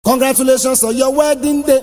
Congratulations on your wedding day.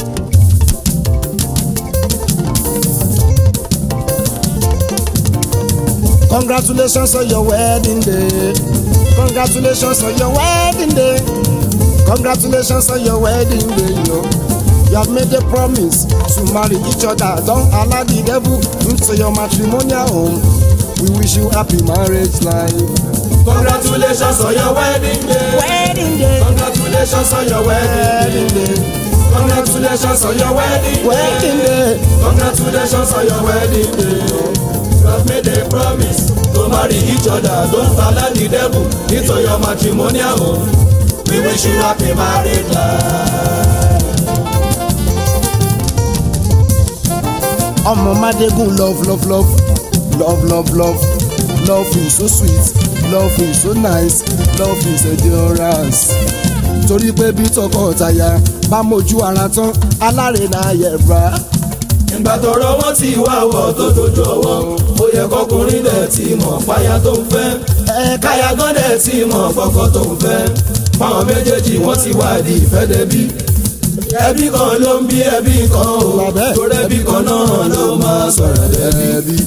Congratulations on your wedding day. Congratulations on your wedding day. Congratulations on your wedding day, yo. You have made a promise to marry each other. Don't allow the devil into your matrimonial home. We wish you happy marriage life. Congratulations on your wedding day. Wedding day. Congratulations on your wedding day. Congratulations on your wedding day. Wedding day. Congratulations on your wedding day. You have made a promise to marry each other. Don't allow the devil into your matrimonial home. We wish you happy married life. ọmọ madegun love love love love love love love is so sweet love is so nice love is endurance torí pé bí tọkọtaya bá mojú ara tán alárinà yẹra ìgbà tọrọ wọn ti wá wọ tó tójú ọwọ́ ó yẹ kọkùnrin dẹ̀ ti mọ̀ páyà tó ń fẹ́ ẹ káyà gan dẹ̀ ti mọ̀ fọkọ tó ń fẹ́ fáwọn méjèèjì wọ́n ti wá di ìfẹ́ dẹ́bí ẹbí kan ló ń bí ẹbí kan o Bàbá. torí ẹbí kan náà ló máa sọ̀rọ̀ dẹ́bí. ẹbí.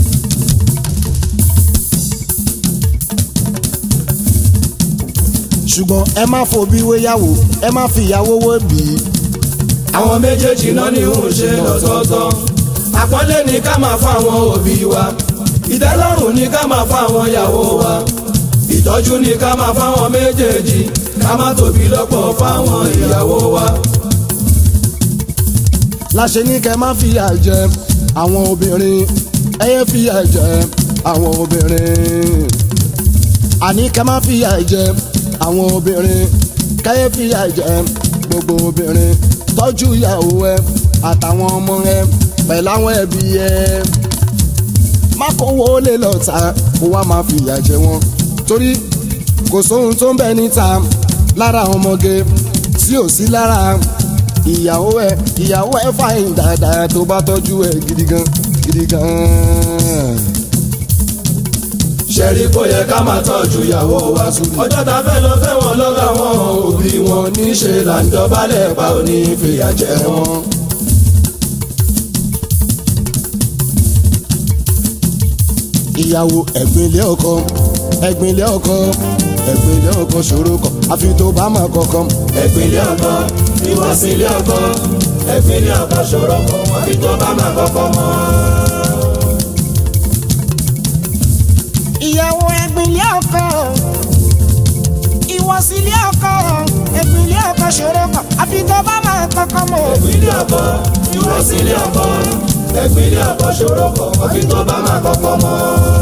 ṣùgbọ́n ẹ má fòbí wéyàwó ẹ má fi ìyàwó wé bí i. àwọn méjèèjì náà ni ń ṣe lọ́tọ̀ọ̀tọ̀ àpọ́nlé ni ká máa fún àwọn òbí wa ìtẹ́lọ́rùn ni ká máa fún àwọn ìyàwó wa ìtọ́jú ni ká máa fún àwọn méjèèjì ká má tóbi lọ́pọ̀ fáwọn ìyàwó wa. láṣẹ ní kẹ má fìyà jẹ àwọn obìnrin ẹ yẹ fìyà jẹ àwọn obìnrin àní kẹ má fìyà jẹ àwọn obìnrin kẹ yẹ fìyà jẹ gbogbo obìnrin tọ́jú ìyàwó ẹ àtàwọn ọmọ ẹ pẹ̀lú àwọn ẹbí ẹ má kówó lè lọ tà kó wá máa fìyà jẹ wọn torí kò sóhun tó ń bẹ níta lára ọmọge tí ò sí lára ìyàwó ẹ ìyàwó ẹ fàyìn dáadáa tó bá tọ́jú ẹ gidi gan gidi gan. ṣẹ́rí kò yẹ ká máa tọ́jú ìyàwó wa sùn. ọjọ́ ta fẹ́ lọ fẹ́ wọn lọ́gà wọn òbí wọn níṣẹ́ là ń dọ̀bálẹ̀ pa òní fìyà jẹ wọn. ìyàwó ẹ̀gbìnlẹ̀ ọkọ ẹ̀gbìnlẹ̀ ọkọ ẹ̀gbìnlẹ̀ ọkọ ṣòro kọ àfi tó bá máa kọkàn. ẹ̀pìnlẹ̀ ọkọ ìwọ̀sílẹ̀ ọkọ ẹ̀pìnlẹ̀ ọkọ ṣòro kọ wọn kí tó bá máa kọ́kọ́ mọ́. ìyàwó ẹ̀gbìnlẹ̀ ọkọ ìwọ̀sílẹ̀ ọkọ ẹ̀gbìnlẹ̀ ọkọ ṣòro kan àfi tó bá máa kọ́kọ́ mọ̀. ẹ̀pìnlẹ̀ ọkọ ìwọ̀sílẹ̀ ọkọ ẹ̀pìnlẹ̀ ọkọ ṣòro kọ wọn kí tó bá máa kọ́kọ́ mọ́.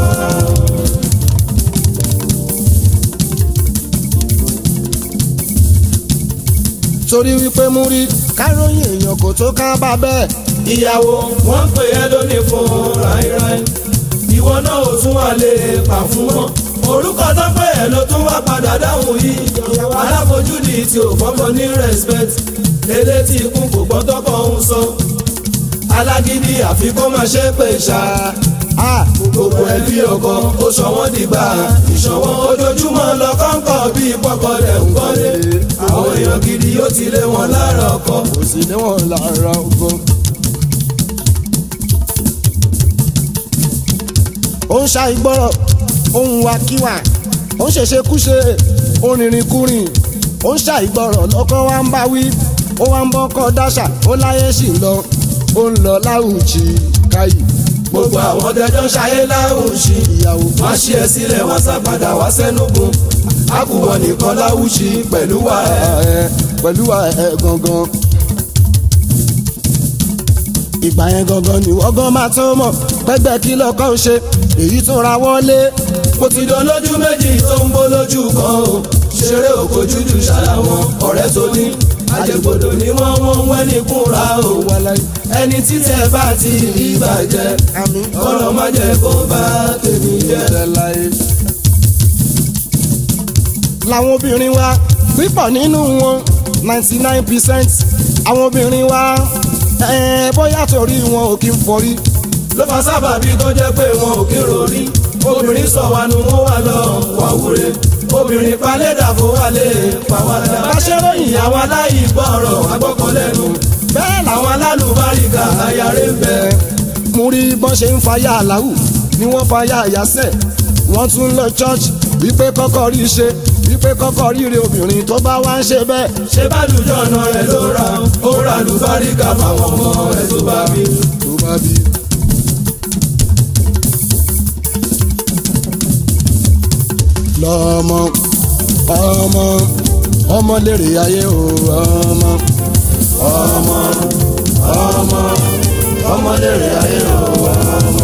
torí wípé mú rí káròyìn èèyàn kò tó ká bá bẹ́ẹ̀. ìyàwó wọn pè é lónìí fún ráíráí ìwọ náà ò tún wà lè pa fún wọn orúkọ tó pè é ló tún wá padà dáhùn yìí aláfojúdi tí ò fọkọ ní respect elétí ikú kò gbọ́ tọkọ ń sọ alágídí àfikún máa ṣe pé ṣá Ah, gbogbo ẹbí ọkọ ó sọ wọn dìgbà ìṣọwọ́ ojoojúmọ́ lọ kọ́ńkọ́ bíi pọ́kọ rẹ̀ ń kọ́lé àwọn èèyàn gidi ó ti lé wọn lára ọkọ. kò sí níwọ̀n lára ogun. ó ń ṣàìgbọ́rọ̀ ó ń wakíwà ó ń ṣèṣekúṣe ó ń rìnrìn kúrìn ó ń ṣàìgbọ́rọ̀ lọ́kọ́ wa ń bá wí ó wá ń bọ́kọ́ dáṣà ó láyé sì ń lọ ó ń lọ láwùjì káyì gbogbo àwọn tẹjọ ṣayé láwùjì ìyàwó wọ́n ṣí ẹ sílẹ̀ wọ́n sá padà wá sẹ́nugun àkùwọ̀ nìkan láwùjì pẹ̀lú wa ẹ̀. ẹ pẹ̀lú ẹ gangan. ìgbà yẹn gangan ni wọ́n gan máa tó mọ̀ pẹ́gbẹ́ kí lọ́kọ́ ń ṣe èyí tó ra wọlé. mo ti dán lójú méjì tó ń bó lójú kan o ṣeré òkò jújù ṣára wọn ọ̀rẹ́ tó ní àjẹgbodò ni wọ́n wọ́n ń wẹ́ ní kúnra o ẹni títẹ̀ bá ti rí bàjẹ́ àmì ọ̀rọ̀ má jẹ́ kó bá tèmi jẹ́. ọ̀rẹ́ láyé. làwọn obìnrin wa pípọ̀ nínú wọn ninety nine percent àwọn obìnrin wa ẹ bóyá torí wọn ò kí ń forí. ló fa sábàbí tó jẹ́ pé wọn ò kérò rí obìnrin sọ wa nu wọn wà lọ wà wúre obìnrin palédà kó wálé pàwádà. bá ṣe ròyìn àwọn aláìgbọràn agbọ́kọ̀lẹ́nu bẹ́ẹ̀ làwọn àwọn alálùbáríkà ayáré ń bẹ. mú rí bọ́n ṣe ń fàyà aláwù ni wọ́n fàyà àyàsẹ̀ wọ́n tún lọ church wípé kọ́kọ́ rí ṣe wípé kọ́kọ́ ríre obìnrin tó bá wá ń ṣe bẹ́ẹ̀ ṣé bá dùjọ́ ọ̀nà rẹ̀ ló ra ó ra lùbáríkà fáwọn ọmọ rẹ̀ tó bá bí. tó bá bí. lọ́mọ ọmọ ọmọ lèrè ayé o ọmọ ọmọ ọmọ ọmọ lèrè ayé o ọmọ.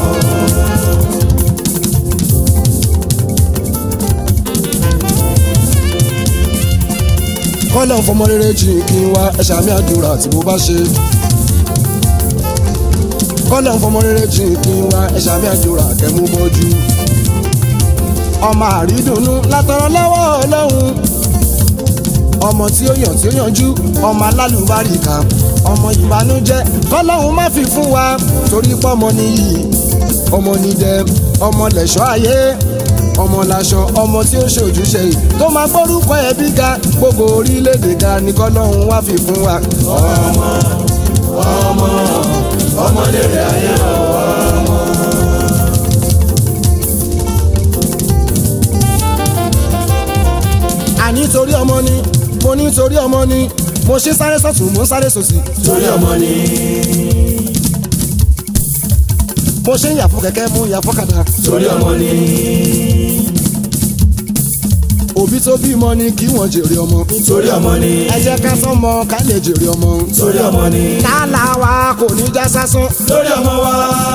kọ́lọ̀ fọmọ rere jì kí n wá ẹ̀ṣà mi àdúrà tí mo bá ṣe kọ́lọ̀ fọmọ rere jì kí n wá ẹ̀ṣà mi àdúrà kẹ́mú bọ́jú. ọmọ àrídùnnú látọrọ lọ́wọ́ ọlọ́run ọmọ tí ó yàn tí ó yanjú ọmọ alálùbáríkà ọmọ ìbànújẹ́ kọ́lọ́hún má fi fún wa torí pọ́mọ nìyí ọmọ nídẹ ọmọ lẹ̀ṣọ́ ayé ọmọ làṣọ ọmọ tí ó ṣojúṣe yìí tó máa gbórúkọ ẹbí ga gbogbo orílẹ̀-èdè ga ní kọ́lọ́hún wá fi fún wa. ọmọ ọmọ ọmọ lèrè ayé ọmọ. àní torí ọmọ ni mo ní torí ọmọ ni mo ṣe sáré sọ́tún mo ń sáré sòsì torí ọmọ ni mo ṣe ń yà fún kẹ̀kẹ́ mo ń yà fọ́kadà torí ọmọ ni òbí tó bímọ ni kí wọ́n jèrè ọmọ torí ọmọ ni ẹ jẹ́ ká sọ́mọ ká lè jèrè ọmọ torí ọmọ ni lálá wa kò ní já sásán torí ọmọ wa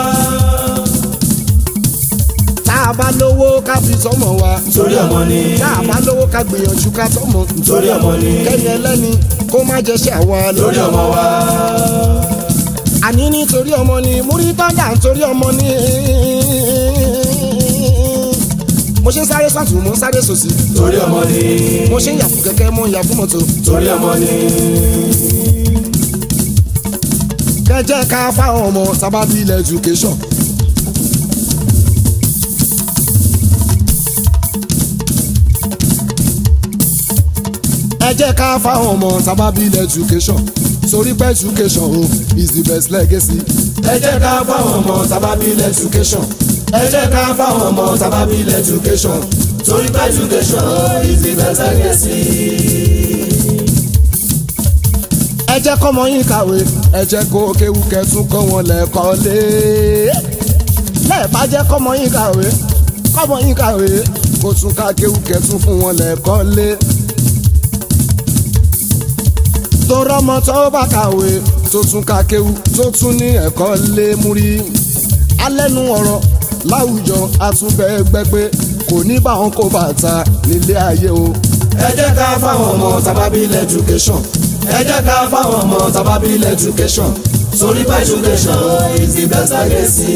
tá a bá lówó ká fi sọ́mọ wa torí ọmọ ni tá a bá lówó ká gbìyànjú ká tọ́mọ torí ọmọ ni kẹ́ni ẹlẹ́ni kó má jẹ́ṣẹ́ àwa torí ọmọ wa àní nítorí ọmọ ni múrí tọ́ndà nítorí ọmọ ni mo ṣe ń sáré sọ́tún mo ń sáré sòsì torí ọmọ ni mo ṣe ń yà fún kẹ̀kẹ́ mo ń yà fún mọ́tò torí ọmọ ni kẹjẹ ká fáwọn ọmọ sábàbí ilẹ̀ education. ẹ jẹ́ ká fáwọn ọmọ sábàbí ilẹ̀ education torí pé education o is the best legacy. ẹ jẹ́ ká fáwọn ọmọ sábàbílẹ̀ education ẹ jẹ́ ká fáwọn ọmọ sábàbílẹ̀ education torí pé education is the best legacy. ẹ jẹ́ kọ́mọ yín kàwé ẹ jẹ́ kó kéwú kẹtún kọ́ wọn lẹ́kọ́ lé. lẹ́ẹ̀bá jẹ́ kọ́mọ yín kàwé kọ́mọ yín kàwé kó tún ká kéwú kẹtún fún wọn lẹ́kọ́ lé. torọ́ ọmọ tó bá kàwé tó tún ká kéwú tó tún ní ẹ̀kọ́ lé múrí. alẹ́nu ọ̀rọ̀ láwùjọ àtúnbẹ̀ẹ́gbẹ́ pé kò ní báwọn kó bàtà nílé ayé o. ẹ jẹ́ ká fáwọn ọmọ sábàbílẹ̀ education ẹ jẹ́ ká fáwọn ọmọ sábàbílẹ̀ education torí pé education is the best legacy.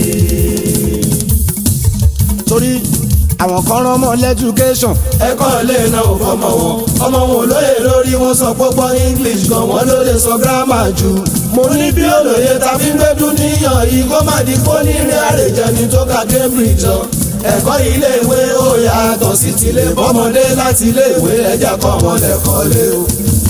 torí àwọn kan rán mọ́ lẹ́dúkéṣọ̀n ẹ̀kọ́ ilé náà ò fọmọ wọn ọmọ wọn ò lóye lórí wọn sọ pọ́pọ́ english gan wọn ló lè sọ grammar jù mo ní bí olóye ta fi ń gbẹ́dún níyàn yìí kó má di kó ní ìrìn àrèjẹni tó ka cambridge lọ ẹ̀kọ́ ilé ìwé ó yàtọ̀ sí tilé bọ́mọdé láti ilé ìwé ẹja kọ́ wọn lẹ́kọ́ lé o.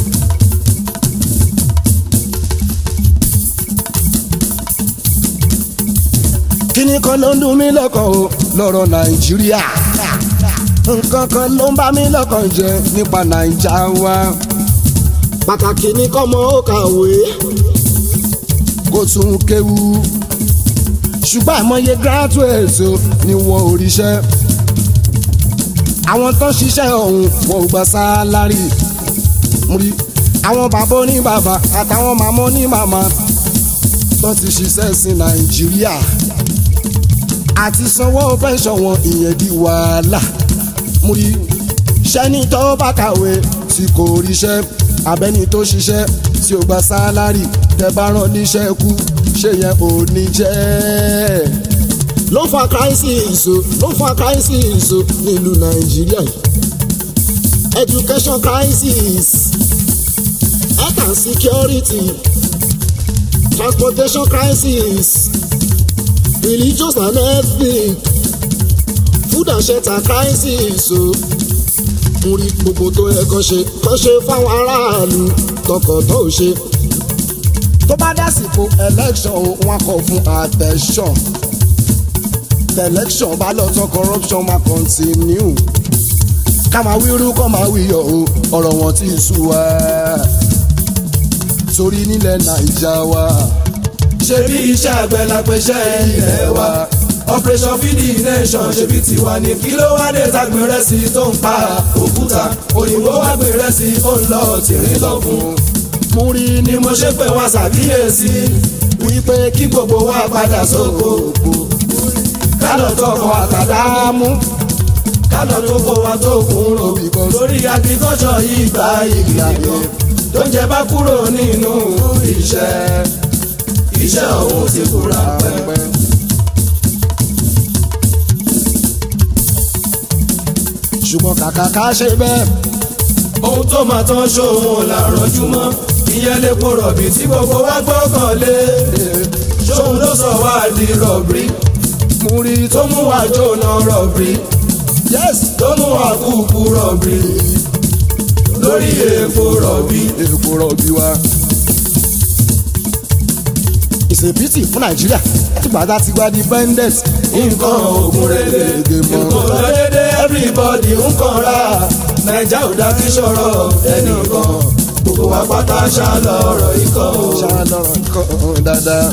kíní kan ló ń dùn mí lọ́kàn o lọ́rọ̀ nàìjíríà nǹkan kan ló ń bá mi lọ́kàn jẹ́ nípa nàìjà wa pàtàkì ní kọ́mọ ó kàwé kó tún kéwú ṣùgbọ́n àìmọye graduate o ni wọn ò ríṣẹ́ àwọn tó ń ṣiṣẹ́ ọ̀hún wọn ò gba sálárì mú rí àwọn bàbá oní bàbá àtàwọn màmá oní màmá tó ti ṣiṣẹ́ sí nàìjíríà àti sanwó pẹ́ńsọ̀ wọn ìyẹn di wàhálà mú rí ṣẹ́ni tó bá kàwé tí kò ríṣẹ́ abẹ́ni tó ṣiṣẹ́ tí ò gba sálárì tẹ bá rán níṣẹ́ kú ṣé yẹn ò ní jẹ́ ló fa crisis o ló fa crisis o nílùú nàìjíríà yìí education crisis health and security transportation crisis religious and ethnic food and shelter crisis o mo rí gbogbo tó yẹ kó ṣe kó ṣe fáwọn aráàlú tọkọ tó ṣe tó bá dásìkò election o, wọn kọ fún attention election bá lọ tán corruption máa continue ká máa wíru kọ́ máa wíyọ̀ o ọ̀rọ̀ wọn ti sú wa torí nílẹ̀ nàìjà wa ṣe bí iṣẹ́ àgbẹ̀ la pé iṣẹ́ ilẹ̀ wa operation feed the nation ṣe bí tiwa ní kí ló wá dé tá gbèrè sí tó ń pa òkúta òyìnbó wá gbèrè sí ó ń lọ tìrín lọ́gùn mo rí ní ni mo ṣe pé wá ṣàkíyèsí wípé kí gbogbo wa padà sóko kálọ̀ tọkọ àtàdá mú kálọ̀ tó kó wa tó kún rò lórí agriculture yìí gba ìgbìyànjú tó ń jẹ bá kúrò nínú iṣẹ́ iṣẹ́ ọ̀hún ti kúra pẹ́. ṣùgbọ́n kàkà ká ṣe bẹ́ẹ̀ ohun tó máa tán ṣòun là rọjú mọ́ ìyẹn lè po rọ̀bì tí gbogbo wa gbọ́kàn lé ṣòun ló sọ wá di rọ̀bì mo rí tó mú wa jóná rọ̀bì yes tó mú wa kúkú rọ̀bì lórí epo rọ̀bì. èkó rọ̀bì wa. ìsèpìtì fún nàìjíríà látìgbà tá a ti gba dependence nǹkan ògùn rere nǹkan lọ́dẹ́dẹ́ everybody ń kanra naija ò dá kí sọ̀rọ̀ ẹnìkan gbogbo wa pátá ṣá lọ́rọ̀ ikọ̀ o. ṣàlọ́rọ̀ kan dáadáa.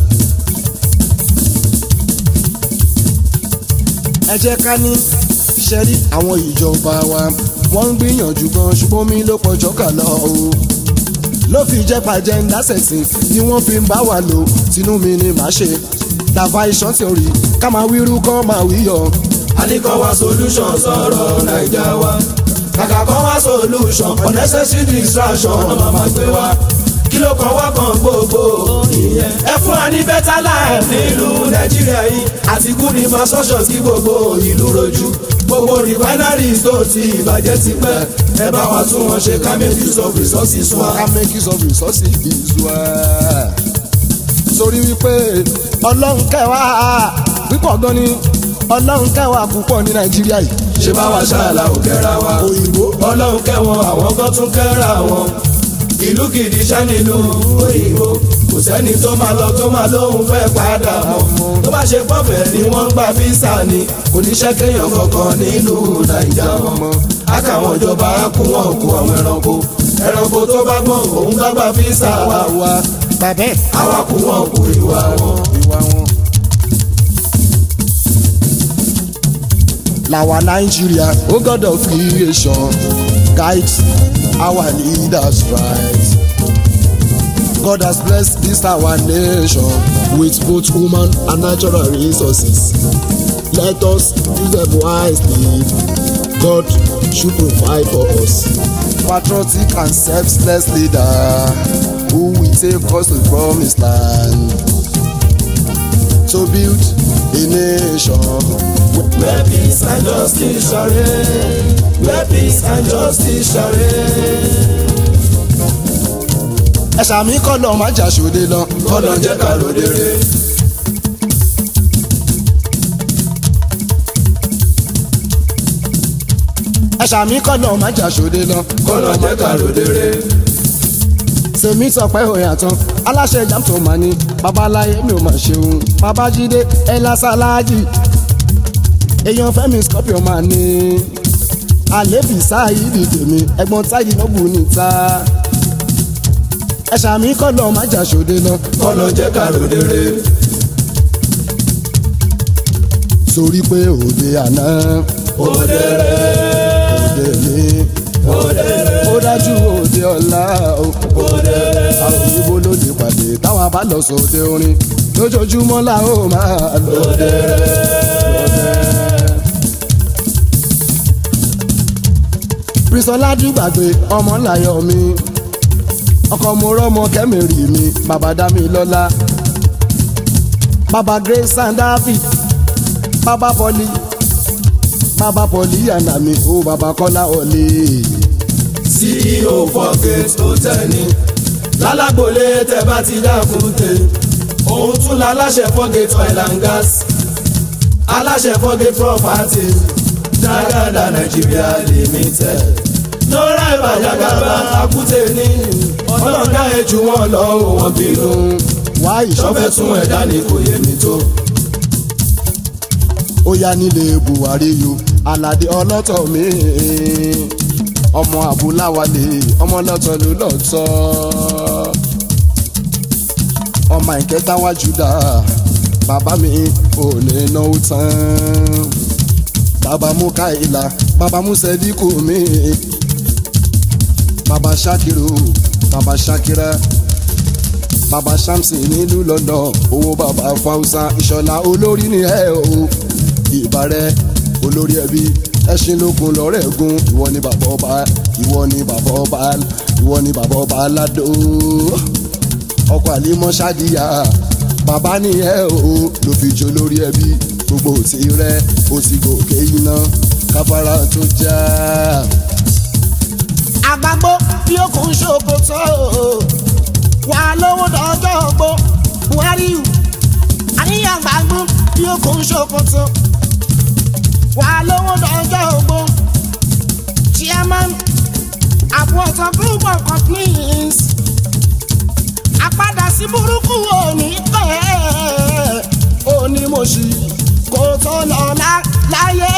ẹ jẹ́ ká ní ṣẹ́rí àwọn ìjọba wa wọ́n ń gbìyànjú gan ṣùgbọ́n mi ló pọ̀jọ́ kà lọ o ló fi jẹ́ pàjẹ́ ńdásẹ̀sìn ni wọ́n fi ń bá wa lò tinú mi ni màá ṣe diversion theory ká máa wíru kọ́ máa wíyọ̀ a ní kọ́ wá solution sọ̀rọ̀ naija wa kàkà kọ́ wá solution unnecessary distraction ọmọ máa gbé wa kí ló kàn wá kan gbogbo ìyẹn. ẹ fún wa ní better life nílùú nàìjíríà yìí àti good infrastructure kí gbogbo ìlú rojú gbogbo refineries tó ti ìbàjẹ́ ti pẹ́ ẹ bá wa tún wọn ṣe ká make use of resources wa. ká make use of resources well. sórí wípé ọlọ́run kẹwàá pípọ̀ gan ni ọlọ́run kẹwàá púpọ̀ ní nàìjíríà yìí. ṣé bá wa ṣáàlà ò kẹ́ra wa òyìnbó ọlọ́run kẹ́wọn àwọn kan tún kẹ́ra wọn ìlú kìdí iṣẹ́ nílùú òyìnbó kò sẹ́ni tó máa lọ tó máa lóhùn fẹ́ padà mọ́ tó bá ṣe pọ̀fẹ́ ni wọ́n ń gba físà ni kò ní ṣẹ́ kéèyàn kankan nílùú nàìjà mọ́ àkàwọn ìjọba á kú wọn kú àwọn ẹranko ẹranko tó bá gbọ́n òun gbàgbà físà wa wa bàbá ẹ̀ àwa kú wọn kú ìwà wọn. ìwà wọn. làwa nàìjíríà ó gbọ́dọ̀ creation guide our leaders right. God has blessed this our nation with both human and natural resources. Let us use them wisely. God should provide for us. Patriotic and selfless leader who will take us to the promised land to build a nation. Where peace and justice shall reign. Where peace and justice shall reign. ẹ ṣàmì kọ́lọ̀ má jà ṣòde lọ. Kọ́lọ̀ jẹ́ ká lódere. ẹ ṣàmì kọ́lọ̀ má jà ṣòde lọ. Kọ́lọ̀ jẹ́ ká lódere. sèmi sọpẹ́ òyìn àtàn aláṣẹ jàmtò mà ní babaláyé mi ò mà ṣeun babájídé ẹ lásàlájì èèyàn fẹ́mi scorpion mà ní àlébì sáàyídì tèmi ẹ̀gbọ́n táyì nọ́bù níta ẹ ṣàmì kọ́lọ̀ má jà ṣòde lọ. Kọ́lọ̀ jẹ́ ká lódere. torí pé òde àná Òdere. òde mi Òdere. ó dájú òde ọ̀la o. Òdere. àwọn òyìnbó ló lè pàdé táwọn bá lọ sóde orin lójoojúmọ́ la ó máa lò. Bísọ́lá dùgbàgbé ọmọ láyọ̀ mi ọkọ mo rọ́mọ kẹ́mẹ̀rì mi bàbá dá mi lọ́lá bàbá Grace sandafi bàbá pọ́lì bàbá pọ́lì yànnà mi ó bàbá kọ́lá ọ̀lẹ́. CEO forget hotel ni lálágbólé tẹ bá ti dá fúnte òun tún la aláṣẹ forget oil and gas aláṣẹ forget property Jagada Nigeria limited lọ́ra ìbàjàgàbà àkútè ní ọlọ́dà ẹ̀jú wọn lọ wọn bínú wá sọfẹ́ ìṣọ́fẹ́ tún ẹ̀dá ni kò yé mi tó. ó yá nílé buhari yo aládé ọlọ́tọ̀ mi ọmọ abúláwálé ọmọ lọ́tọ̀ ló lọ́tọ̀ ọmọ ìkẹta wá júdà bàbá mi ò lè náwó tán bàbá mú káìlà bàbá mú sẹ́díkù mi bàbá ṣakiru bàbá ṣakira bàbá shamsi nílùú london owó bàbá fausa ìṣọ̀lá olórí ni ẹ o ìbá rẹ olórí ẹbí ẹṣin lókun lọ́rẹ́ gun ìwọ ni bàbá ọba ìwọ ni bàbá ọba ìwọ ni bàbá ọba aládò ọkọ àlímọ ṣáàdìyà bàbá ni ẹ o ló fi jó lórí ẹbí gbogbo òtí rẹ ó ti gòkè iná káfárá tó já. àgbàgbọ́ bí ó kún ṣòkòtò wà lówó dọ́jọ́ ògbó buhari àníyàn gbàgbọ́ bí ó kún ṣòkòtò wà lówó dọ́jọ́ ògbó chairman àbúrò group of companies àpadà sí burúkú òní pẹ́ òní mo ṣì kó tó lọ lá- láyé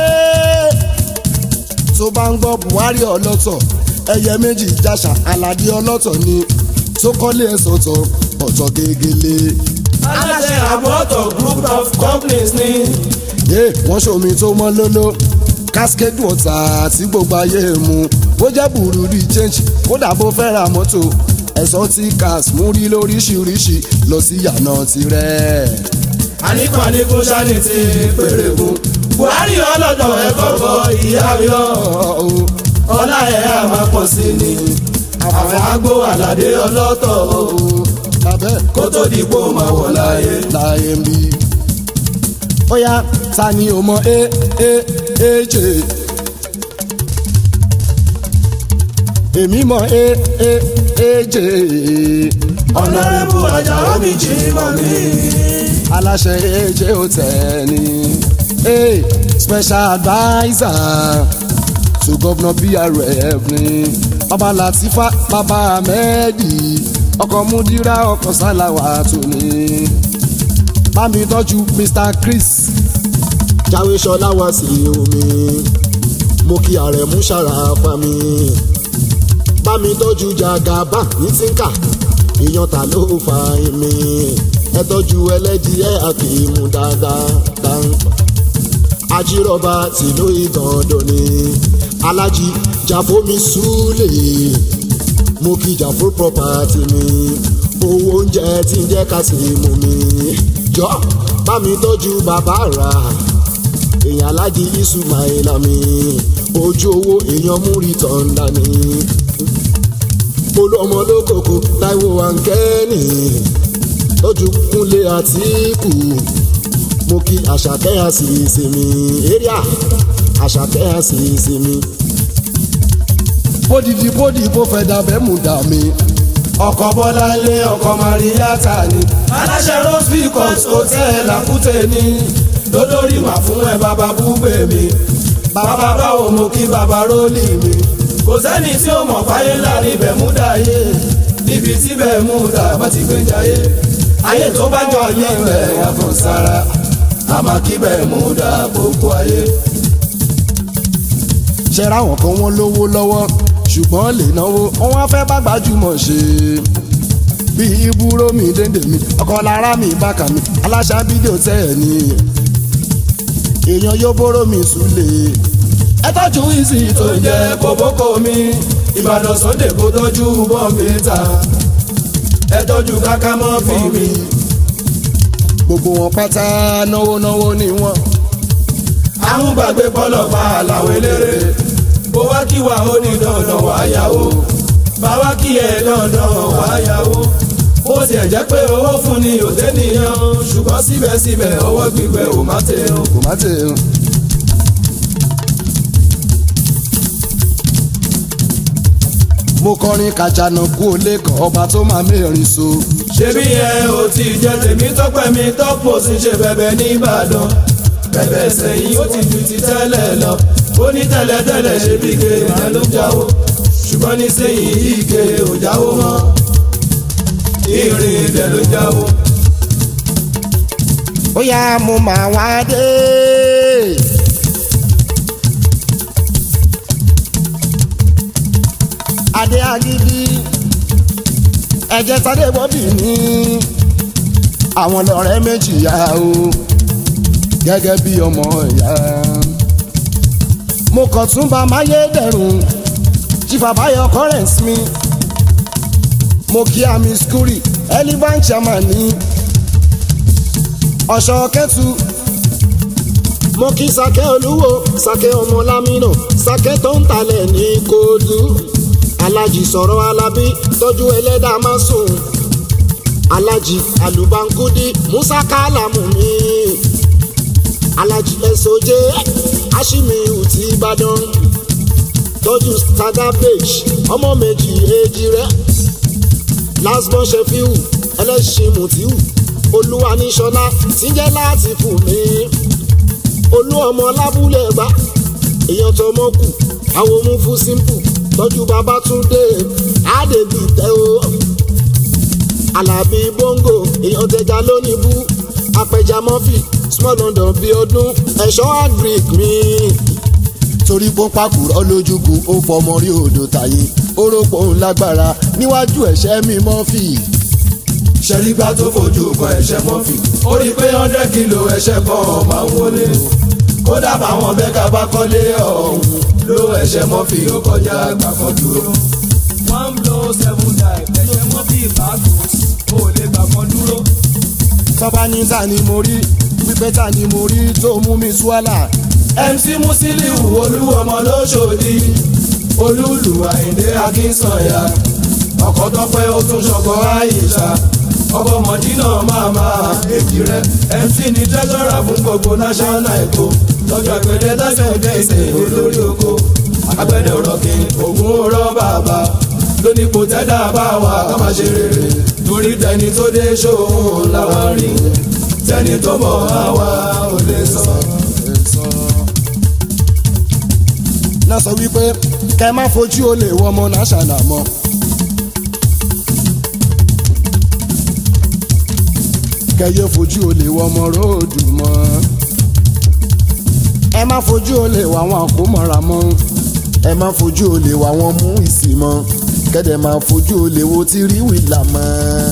tó bá ń gbọ́ buhari ọlọ́tọ̀ ẹyẹ méjì jàṣà aládé ọlọ́tọ̀ ni tó kọ́lé ẹ̀ sọ̀tọ̀ ọ̀tọ̀ gegele. aláṣẹ àbọ̀tọ̀ group of companies ní yé wọ́n ṣomi tó mọ́ lóló cascade water tí gbogbo ayé mu bó jẹ́ burúdi change kódà bó fẹ́ ra mọ́tò ẹ̀sọ́ tí cars mú rí lóríṣiríṣi lọ sí yànà tirẹ̀. àníkàn àníkún sani ti pèrègùn buhari ọlọ́dọ̀ ẹ̀kọ́ bọ ìyá yọ ọlá ẹ̀ á máa pọ̀ sí ni àfẹ́ àgbo àlàdé ọlọ́tọ̀ abẹ́ kó tó di pò máa wọ̀ láyé. láyé ń bí. ó yá ta ni o mọ ẹ ẹ ẹ jẹ. èmi mọ ẹ ẹ ẹ jẹ. ọ̀nàrẹ́bù àjàrà mi jí mọ́ mi. aláṣẹ ẹjẹ hotel ni hey, special adviser to governor prf ni baba latifa baba ahmedi ọkọ mudira ọkọ salawa tó ní bámi tọ́jú mr chris jáwé sọlá wá sí omi mo kí àrẹ̀mú ṣàràfà mi bámi tọ́jú jagaba ní tínkà èèyàn ta ló fa èmi ẹ tọ́jú ẹlẹ́jì ẹ àkìmù dáadáa dáńpà ajírọ́bà tìlú ìgàndọ̀ ni alájí jàfómi súlè mo kí jàfó property mi owó oúnjẹ tí ń jẹ́ ká sì mú mi jọ bá mi tọ́jú bàbá rà èèyàn alájí ismaila mi ojú owó èèyàn múri tọ̀ǹda ni olú ọmọ lókòkò táíwò àǹkẹ́ni lójú kúnlé àtìkù mo kí àṣàkẹ́ àṣìṣe mi area àṣàkẹ́ àṣìṣe mi. bódìdí bódì bó fẹ́ dábẹ́ mú dà mí. ọkọ̀ bọ́lá lé ọkọ̀ mariata ni. aláṣẹ rose because hotel àkútè ni. lólórí mà fún ẹ bàbá búgbè mi. bàbá báwo mo kí bàbá rólì mi. kò sẹ́ni tí ó mọ̀ fáyé láàrin bẹ̀múdà yé. níbi tí bẹ̀múdà bá ti gbé jayé. ayé tó bá jọ yé rẹ̀ yàtọ̀ sára. àmọ́ kí bẹ̀múdà gbogbo ayé. ṣe ráwọn kan wọ́n lówó lọ́wọ́ ṣùgbọ́n lè náwó wọ́n wá fẹ́ bá gbajúmọ̀ ṣe. bí ibúrò mi dédé mi ọkọ lára mi bákà mi aláṣà fídíò tẹ́ ẹ̀ ní. èèyàn yóò bóró mi súlè. ẹ tọ́jú ìsì tó jẹ́ kòbókò mi ìbàdàn sunday kó tọ́jú bọ́ǹbìtà ẹ tọ́jú kákámọ́ fi mi gbogbo wọn pátá náwó náwó ni wọn. àwọn gbàgbé pọlọpàá làwọn eléré bó wá kí wa ó ní dandan wá yàwó bá wá kí ẹ dandan wá yàwó ó tiẹ̀ jẹ́ pé owó fún ni òde nìyẹn ṣùgbọ́n síbẹ̀síbẹ̀ owó gbígbẹ ò má tẹ̀ ọ́. kò má tẹ̀ ẹ́. mo kọrin kàjànà kú olè kan ọba tó máa mẹ́rin so. ṣebí ẹ ò ti jẹ tèmi tọpẹ mi tọpọ sí ṣe bẹbẹ nìbàdàn bẹ̀bẹ̀ sẹ́yìn ó ti ju ti tẹ́lẹ̀ lọ ó ní tẹ́lẹ̀tẹ́lẹ̀ ṣe bí ike ìyẹn ló jáwó ṣùgbọ́n ní sẹ́yìn ike ò jáwó mọ́ irin ilẹ̀ ló jáwó. ó yá mo máa wá dé. adé agídí ẹ̀jẹ̀ sáré bọ́bì ní àwọn lọ́rẹ́ méjì yá o gẹ́gẹ́ bí ọmọ ìyá. mo kàn tún bá máyédẹrùn chief abayo currents mi mo kí àmì skuri elephant chairman ní ọ̀ṣọ́ kẹ́tù mo kí sake olúwo sake ọmọ lámìnà sake tó ń talẹ̀ ní kóòdù alájì sọ̀rọ̀ alábí tọ́jú ẹlẹ́dàá má sùn alájì àlùbánkúdí musa kálámù mi alájì ẹ̀sọ́jẹ́ aṣímìhù ti ìbàdàn tọ́jú stagabage ọmọ méjì èjì rẹ̀ lásbọ̀n ṣẹfíù ẹlẹ́ṣin mùtíù olúwa níṣọlá tí ń jẹ́ láti fù mí olú ọmọ lábúlé ẹ̀gbá èèyàn tọmọ kù àwọn ohun fún simple tọ́jú Babátúndé àdèbìtẹ́ o alábí bongo èèyàn tẹja lónìí bú apẹja murphy small london bí ọdún ẹ̀ṣọ́ agric mi. torí pọ́npá kùrọ́ lójúkù ó fọmọ rí odò tàyè ó rọ́pò ń lágbára níwájú ẹ̀ṣẹ́ mi mọ́fì. ṣẹ́rígbá tó fojú kan ẹ̀ṣẹ̀ mọ́fì ó rí i pé hundred kilo ẹ̀ṣẹ̀ kan máa ń wọlé kódà báwọn bẹ́ẹ̀ka bá kọ́lé ọ̀hún ló ẹ̀ṣẹ̀ mọ́fì ó kọjá àgbà kan dúró. one blow seven die ẹ̀ṣẹ̀ mọ́fì ìbáàgò ó lè gbà kan dúró. tọ́ba ní ta ni mo rí wípé ta ni mo rí tó mú mi súwálà. MC Musiliu olúwọmọ lóṣòdì olúlu àyìndé akínsànyà ọkọ tọpẹ ó tún ṣọkọ àyíṣà ọkọ mọdínà máma èjì rẹ MC ní tẹsánra fún gbogbo national èkó lọ́jọ́ àgbẹ̀dẹ tẹsán dẹsẹ olórí oko àgbẹ̀dẹ òrọkì ògùn òrọ bàbá lóní kò tẹ́dá bá wà ká má ṣe rere torí tẹni tó dé ṣòun làwọn rí tẹni tó mọ̀ àwa ò lè sọ. náà sọ wípé kẹ má fojú olè wọ ọmọ náà ṣàlàmọ́. kẹyẹ fojú olè wọ ọmọ róòdù mọ́. ẹ má fojú olè wọ àwọn àkómọ́ra mọ́. ẹ má fojú olè wọ àwọn mú ìsì mọ́. kẹ́dẹ̀ má fojú olè wo tí rí wìlà mọ́.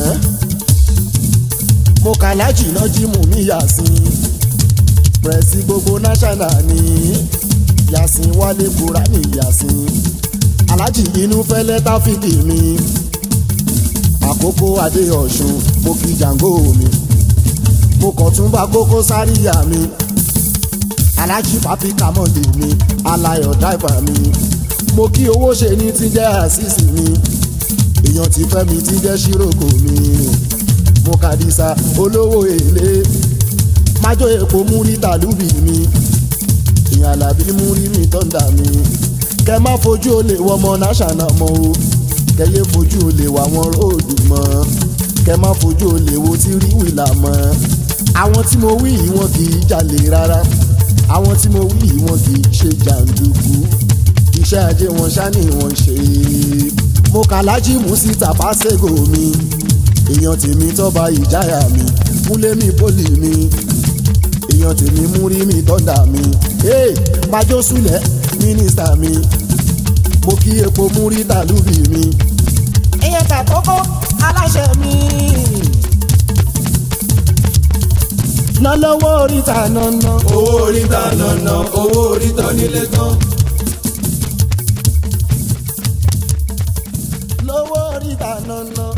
mo kà lájì náà jí mú mi yà sí i. pẹ̀sì gbogbo national ni yasin wálé kúránì yasin alájì inú fẹ́lẹ́ táfíìkì mi àkókò adé ọ̀ṣun mo kí jàǹgó mi mo kàn tún bá kókó sáríyà mi alájì pápíkà mọ̀dé mi alayọ̀ dáìbà mi mo kí owó ṣe ní tí jẹ́ àṣìṣì mi èèyàn ti fẹ́ mi tí jẹ́ ṣíròkò mi mo kàdísà olówó èlé májò èpo múrítà lúbì mi ìyàn àlàbí mú rí mi tọ́ndà mi. kẹ má fojú olè wọ ọmọ náṣànà mọ o kẹyẹ fojú olè wọ àwọn róòdù mọ kẹ má fojú olè wo tí rí wìlà mọ. àwọn tí mo wí yìí wọn kì í jalè rárá àwọn tí mo wí yìí wọn kì í ṣe jàǹdùkú iṣẹ́ ajé wọn ṣáni wọn ṣe. mo kà lájí mú sí tàpásẹ́gò mi èèyàn tèmi tọ́ba ìjáyà mi múlẹ́mí pólì mi èèyàn tèmi mú rí mi tọ́ndà mi ee pàjọ sulẹ̀ mínísítà mi mo kí epo mú rí tàlúbì mi. ìyẹn tà kókó aláṣẹ mi. ná lọ́wọ́ oríta nánà. owó oríta nànà owó oríta nílé tán. lọ́wọ́ oríta nánà.